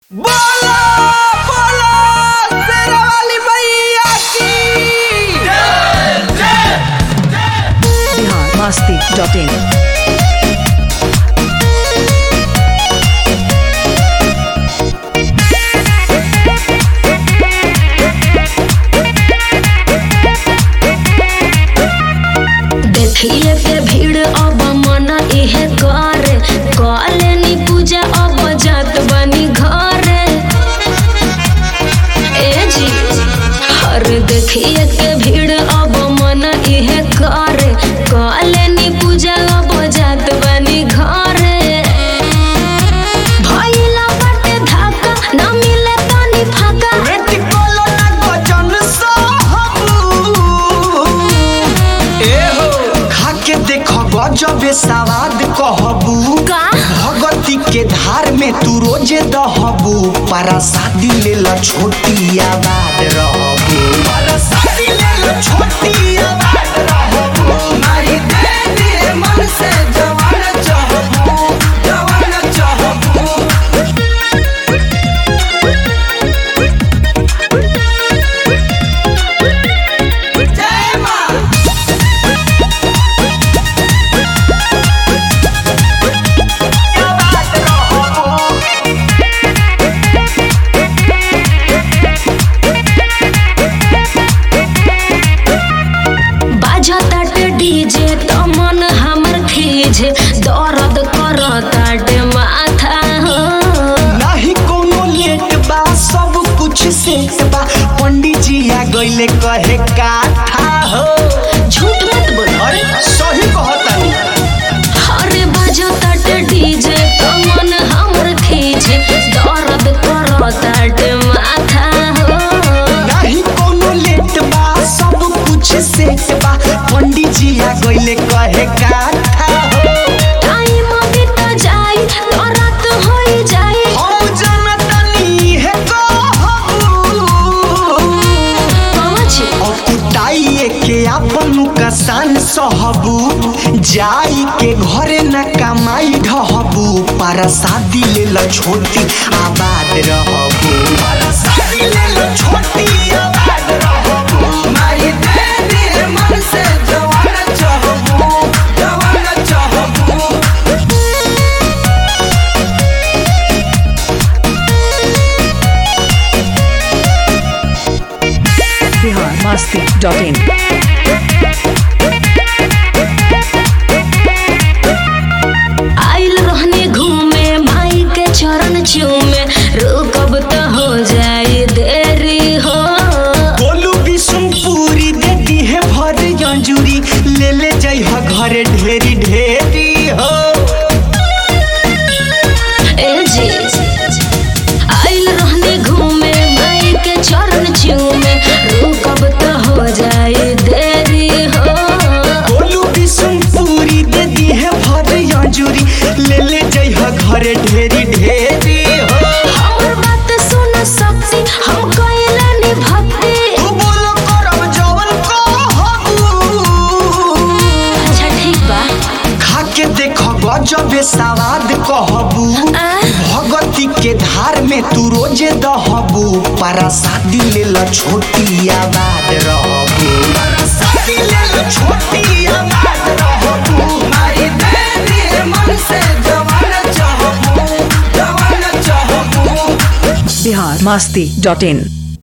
बोलो बोलो शेरवाली मैया की बिहार मस्ती डॉट इन देखिए के भीड़ अब मन इहे कर कलेनी पूजा अब जात बनी घर ए जी हर देखिए के भीड़ अब मन इहे कर कलेनी पूजा अब जात बनी घर भइला बाटे धाका न मिले तनी फाका रेट कोलो ना गजन सहबू ए हो खा के देखो गजबे सवाद कहबू का भगवती के धार में तू रोजे दहबू पारा शादी ले लो छोटी आबाद रहबू पारा शादी ले लो छोटी आबाद रहबू मारी दे दे मन से जवान चाहबू जवान चाहबू जय मां आबाद रहबू बाजताटे डीजे त मन हमर खीजे दर्द करताटे माथा हो नाही कोनो लेट बा सब कुछ सेट बा पंडित जी आ गइले कहे काथा हो झूठ मत बोल अरे सही कहतानी अरे बाजताटे डीजे त मन हमर खीजे दर्द करताटे माथा हो नाही कोनो लेट बा सब कुछ सेट बा पंडित जी आ गइले कहे काथा हो टाइम बीत जाई तो रात होई जाई हम जनतनी है कहबू पहुंच अकुटाइए के अपन कसान सहबू जाई के घरे न कमाई ढहबू पर शादी ले लो छोटी आबाद रहबू पर शादी ले लो छोटी आबाद रहबू माई दे दे मन से जवान चाहबू जवान चाहबू बिहार मस्ती डॉट इन आइल रहने घूमे माई के चरण चूमे रुकब तो हो जाए देरी हो गोलू बिशुनपुरी दे दी है भर जंजूरी ले ले जाइ ह घरे ढेरी ढेरी हो ए जी आइल रहने घूमे माई के चरण चूमे रुकब तो हो जाए देरी हो गोलू बिशुनपुरी दे दी है भर जंजूरी ले ले जाइ ह घरे ढेरी ढेरी हो हमर बात सुन सकती हम कैलानी भक्ति तू बोलो करब जवन कहबू अच्छा ठीक बा खा के देख गजबे सवाद कहबू आ? भगवती के धार में तू रोजे दहबू पारा शादी ले लो छोटी आबाद रहबू पारा शादी ले लो छोटी आबाद रहबू मारी दे दे मन से जवान चाहबू जवान चाहबू बिहार मस्ती डॉट इन